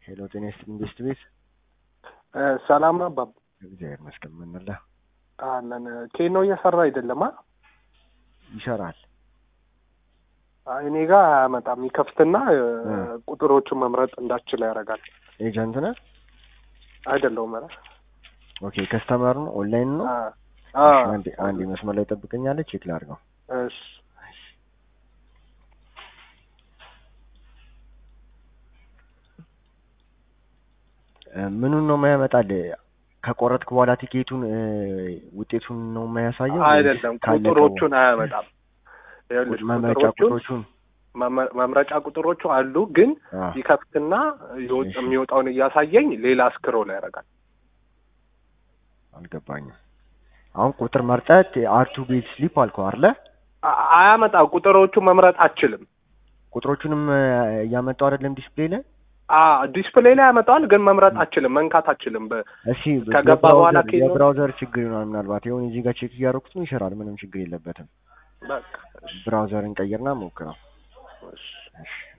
ሄሎ ጤና ይስጥልኝ ቤስት ቤት ሰላም ነው አባባ። እግዚአብሔር ይመስገን። ምን አለ አለን ኬኖ እየሰራ አይደለም። አ ይሰራል። አይ፣ እኔ ጋር አያመጣም። ይከፍትና ቁጥሮቹን መምረጥ እንዳችል ያደርጋል። ኤጀንት ነህ? አይደለሁም። ኧረ ኦኬ ከስተመር ነው ኦንላይን ነው። አ እሺ፣ አንዴ አንዴ መስመር ላይ ጠብቀኛለች፣ ቼክ ላድርገው። እሺ እ ምኑን ነው የማያመጣል? ከቆረጥክ በኋላ ቲኬቱን እ ውጤቱን ነው የማያሳየው? አይደለም፣ ወይስ ካለቀ ቁጥሮቹን አያመጣም። ይኸውልሽ መምረጫ ቁጥሮቹን ቁጥሮቹን መመ- መምረጫ ቁጥሮቹ አሉ፣ ግን አ ይከፍትና ይወጥ- እሺ። የሚወጣውን እያሳየኝ ሌላ ስክሮል ያደርጋል። አልገባኝም። አሁን ቁጥር መርጠት አርቱ ቤት ስሊፕ አልከው አይደለ? አ- አያመጣም። ቁጥሮቹ መምረጥ አችልም። ቁጥሮቹንም እ እያመጣው አይደለም ዲስፕሌይ ላይ። አ ዲስፕሌይ ላይ ያመጣዋል፣ ግን መምረጥ አችልም፣ መንካት አችልም። በ- እሺ ከገባ በኋላ የብራውዘር- ኬኖ- የብራውዘር ችግር ይሆናል ምናልባት። ይሁን እዚህ ጋር ቼክ እያደረኩት ነው፣ ይሰራል። ምንም ችግር የለበትም። በቃ እሺ፣ ብራውዘርን ቀይርና ሞክረው። እሺ። እሺ